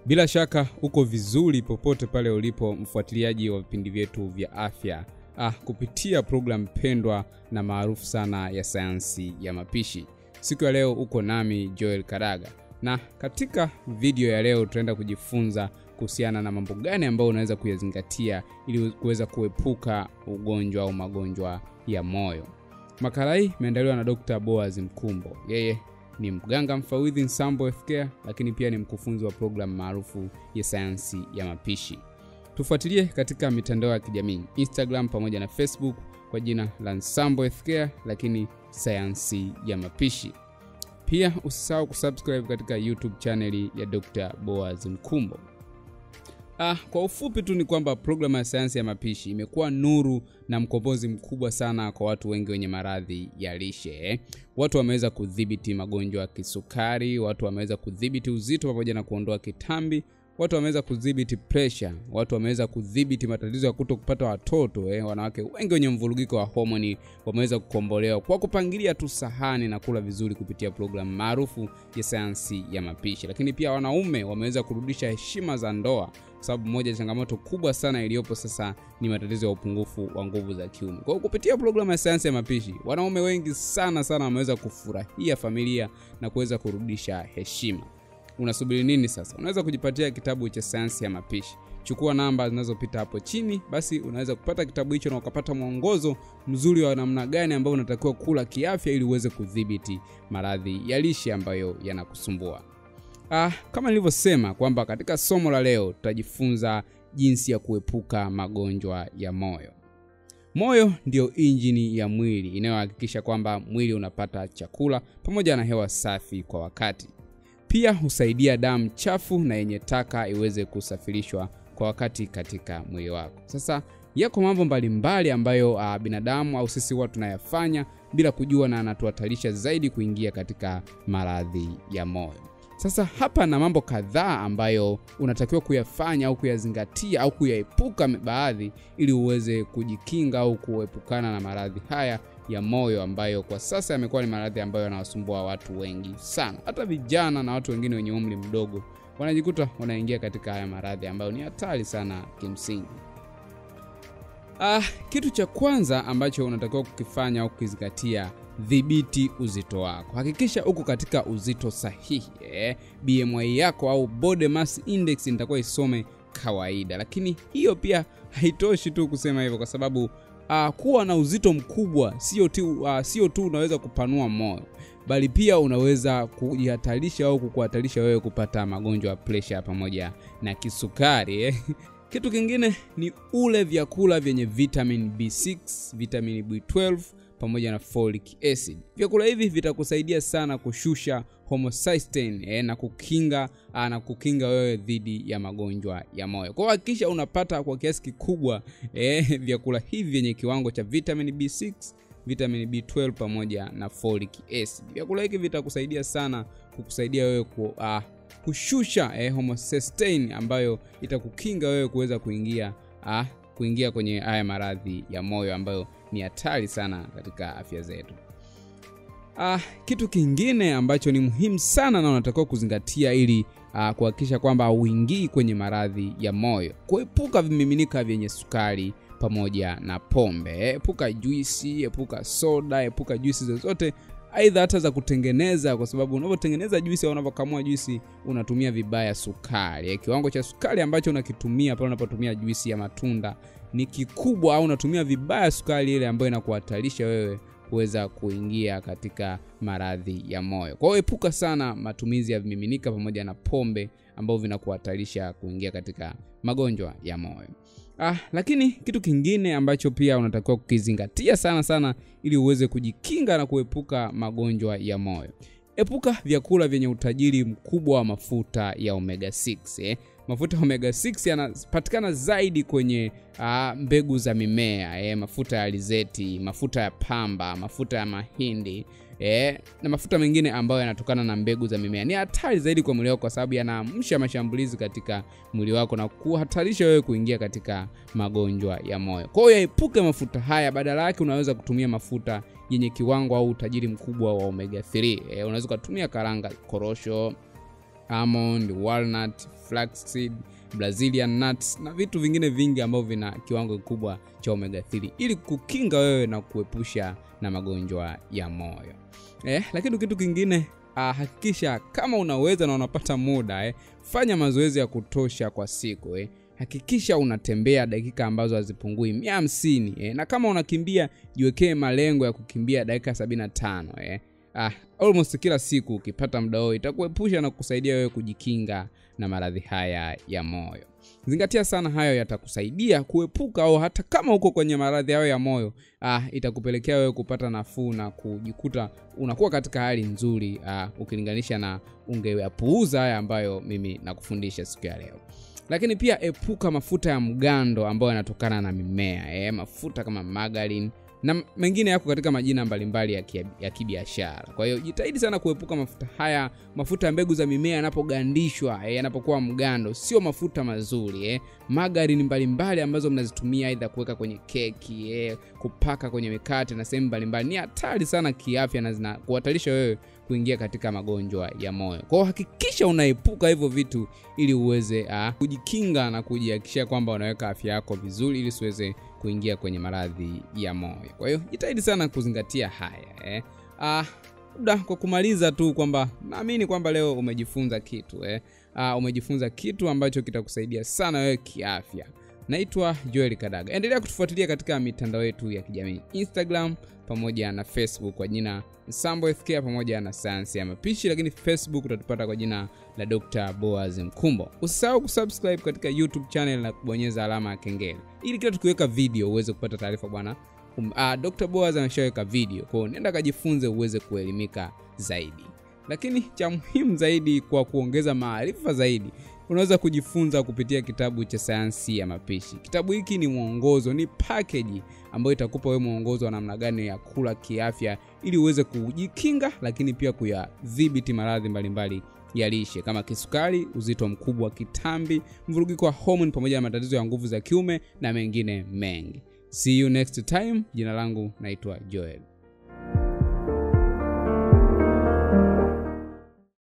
Bila shaka uko vizuri popote pale ulipo mfuatiliaji wa vipindi vyetu vya afya ah, kupitia programu pendwa na maarufu sana ya sayansi ya mapishi. Siku ya leo uko nami Joel Karaga, na katika video ya leo tutaenda kujifunza kuhusiana na mambo gani ambayo unaweza kuyazingatia ili kuweza kuepuka ugonjwa au magonjwa ya moyo. Makala hii imeandaliwa na Dr. Boaz Mkumbo. Yeye ni mganga mfawidhi Nsambo Healthcare, lakini pia ni mkufunzi wa programu maarufu ya sayansi ya mapishi. Tufuatilie katika mitandao ya kijamii Instagram pamoja na Facebook kwa jina la Nsambo Healthcare, lakini sayansi ya mapishi. Pia usisahau kusubscribe katika YouTube chaneli ya Dr. Boaz Mkumbo. Ah, kwa ufupi tu ni kwamba programu ya sayansi ya mapishi imekuwa nuru na mkombozi mkubwa sana kwa watu wengi wenye maradhi ya lishe. Watu wameweza kudhibiti magonjwa ya kisukari, watu wameweza kudhibiti uzito pamoja na kuondoa kitambi, watu wameweza kudhibiti pressure, watu wameweza kudhibiti matatizo ya kuto kupata watoto eh. Wanawake wengi wenye mvurugiko wa homoni wameweza kukombolewa kwa kupangilia tu sahani na kula vizuri kupitia programu maarufu ya sayansi ya mapishi. Lakini pia wanaume wameweza kurudisha heshima za ndoa, kwa sababu moja ya changamoto kubwa sana iliyopo sasa ni matatizo ya upungufu wa nguvu za kiume. Kwa hiyo kupitia programu ya sayansi ya mapishi, wanaume wengi sana sana wameweza kufurahia familia na kuweza kurudisha heshima. Unasubiri nini sasa? Unaweza kujipatia kitabu cha sayansi ya mapishi. Chukua namba zinazopita hapo chini, basi unaweza kupata kitabu hicho na ukapata mwongozo mzuri wa namna gani ambao unatakiwa kula kiafya ili uweze kudhibiti maradhi ya lishe ambayo yanakusumbua. Ah, kama nilivyosema kwamba katika somo la leo tutajifunza jinsi ya kuepuka magonjwa ya moyo. Moyo ndiyo injini ya mwili inayohakikisha kwamba mwili unapata chakula pamoja na hewa safi kwa wakati. Pia husaidia damu chafu na yenye taka iweze kusafirishwa kwa wakati katika mwili wako. Sasa yako mambo mbalimbali ambayo uh, binadamu au sisi huwa tunayafanya bila kujua na anatuhatarisha zaidi kuingia katika maradhi ya moyo. Sasa hapa na mambo kadhaa ambayo unatakiwa kuyafanya au kuyazingatia au kuyaepuka baadhi, ili uweze kujikinga au kuepukana na maradhi haya ya moyo ambayo kwa sasa yamekuwa ni maradhi ambayo yanawasumbua watu wengi sana. Hata vijana na watu wengine wenye umri mdogo wanajikuta wanaingia katika haya maradhi ambayo ni hatari sana kimsingi. Ah, kitu cha kwanza ambacho unatakiwa kukifanya au kukizingatia dhibiti uzito wako. Hakikisha uko katika uzito sahihi eh. BMI yako au body mass index nitakuwa isome kawaida, lakini hiyo pia haitoshi tu kusema hivyo, kwa sababu uh, kuwa na uzito mkubwa sio tu uh, sio tu unaweza kupanua moyo, bali pia unaweza kujihatarisha au kukuhatarisha wewe kupata magonjwa ya pressure pamoja na kisukari eh. Kitu kingine ni ule vyakula vyenye vitamin B6, vitamin B12 pamoja na folic acid. Vyakula hivi vitakusaidia sana kushusha homocysteine eh, na kukinga ah, na kukinga wewe dhidi ya magonjwa ya moyo. Kwa hiyo hakikisha unapata kwa kiasi kikubwa eh, vyakula hivi vyenye kiwango cha vitamin B6, vitamin B12 pamoja na folic acid. Vyakula hivi vitakusaidia sana kukusaidia wewe ku, ah, kushusha eh, homocysteine ambayo itakukinga wewe kuweza kuingia ah, kuingia kwenye haya maradhi ya moyo ambayo ni hatari sana katika afya zetu. Ah, kitu kingine ambacho ni muhimu sana na unatakiwa kuzingatia ili ah, kuhakikisha kwamba hauingii kwenye maradhi ya moyo, kuepuka vimiminika vyenye sukari pamoja na pombe. Epuka juisi, epuka soda, epuka juisi zozote aidha hata za kutengeneza, kwa sababu unavyotengeneza juisi au unavyokamua juisi unatumia vibaya sukari. Kiwango cha sukari ambacho unakitumia pale unapotumia juisi ya matunda ni kikubwa, au unatumia vibaya sukari ile ambayo inakuhatarisha wewe kuweza kuingia katika maradhi ya moyo. Kwa hiyo epuka sana matumizi ya vimiminika pamoja na pombe ambavyo vinakuhatarisha kuingia katika magonjwa ya moyo. Ah, lakini kitu kingine ambacho pia unatakiwa kukizingatia sana sana ili uweze kujikinga na kuepuka magonjwa ya moyo. Epuka vyakula vyenye utajiri mkubwa wa mafuta ya omega 6 eh. Mafuta ya omega 6 yanapatikana zaidi kwenye ah, mbegu za mimea eh, mafuta ya alizeti, mafuta ya pamba, mafuta ya mahindi eh, na mafuta mengine ambayo yanatokana na mbegu za mimea. Ni hatari zaidi kwa mwili wako kwa sababu yanaamsha mashambulizi katika mwili wako na kuhatarisha wewe kuingia katika magonjwa ya moyo. Kwa hiyo yaepuke mafuta haya, badala yake unaweza kutumia mafuta yenye kiwango au utajiri mkubwa wa omega 3. Eh, unaweza ukatumia karanga, korosho almond, walnut, flaxseed, brazilian nuts na vitu vingine vingi ambavyo vina kiwango kikubwa cha omega 3 ili kukinga wewe na kuepusha na magonjwa ya moyo eh, lakini kitu kingine ah, hakikisha kama unaweza na unapata muda eh, fanya mazoezi ya kutosha kwa siku eh. hakikisha unatembea dakika ambazo hazipungui mia hamsini eh. na kama unakimbia jiwekee malengo ya kukimbia dakika 75 eh. ah, almost kila siku ukipata muda huo itakuepusha na kusaidia wewe kujikinga na maradhi haya ya moyo zingatia sana hayo yatakusaidia kuepuka au hata kama uko kwenye maradhi hayo ya moyo ah, itakupelekea wewe kupata nafuu na kujikuta unakuwa katika hali nzuri ah, ukilinganisha na ungeyapuuza haya ambayo mimi nakufundisha siku ya leo lakini pia epuka mafuta ya mgando ambayo yanatokana na mimea eh, mafuta kama margarine na mengine yako katika majina mbalimbali ya, kia, ya kibiashara kwa hiyo jitahidi sana kuepuka mafuta haya mafuta ya mbegu za mimea yanapogandishwa eh, yanapokuwa mgando sio mafuta mazuri eh. magarini mbalimbali ambazo mnazitumia aidha kuweka kwenye keki eh, kupaka kwenye mikate na sehemu mbalimbali ni hatari sana kiafya na zina kuhatarisha wewe kuingia katika magonjwa ya moyo kwao hakikisha unaepuka hivyo vitu ili uweze uh, kujikinga na kujihakikishia kwamba unaweka afya yako vizuri ili usiweze kuingia kwenye maradhi ya moyo kwa hiyo jitahidi sana kuzingatia haya eh. uh, labda kwa kumaliza tu kwamba naamini kwamba leo umejifunza kitu eh. uh, umejifunza kitu ambacho kitakusaidia sana wewe kiafya naitwa joel kadaga endelea kutufuatilia katika mitandao yetu ya kijamii instagram pamoja na facebook kwa jina sambo fk pamoja na sayansi ya mapishi lakini facebook utatupata kwa jina la dr boaz mkumbo usisahau kusubscribe katika youtube channel na kubonyeza alama ya kengele ili kila tukiweka video uweze kupata taarifa bwana um, uh, dr boaz ameshaweka video kwao nenda kajifunze uweze kuelimika zaidi lakini cha muhimu zaidi kwa kuongeza maarifa zaidi unaweza kujifunza kupitia kitabu cha sayansi ya mapishi kitabu hiki ni mwongozo ni pakeji ambayo itakupa wewe mwongozo wa namna gani ya kula kiafya ili uweze kujikinga lakini pia kuyadhibiti maradhi mbalimbali ya lishe kama kisukari uzito mkubwa kitambi mvurugiko wa homoni pamoja na matatizo ya nguvu za kiume na mengine mengi see you next time jina langu naitwa joel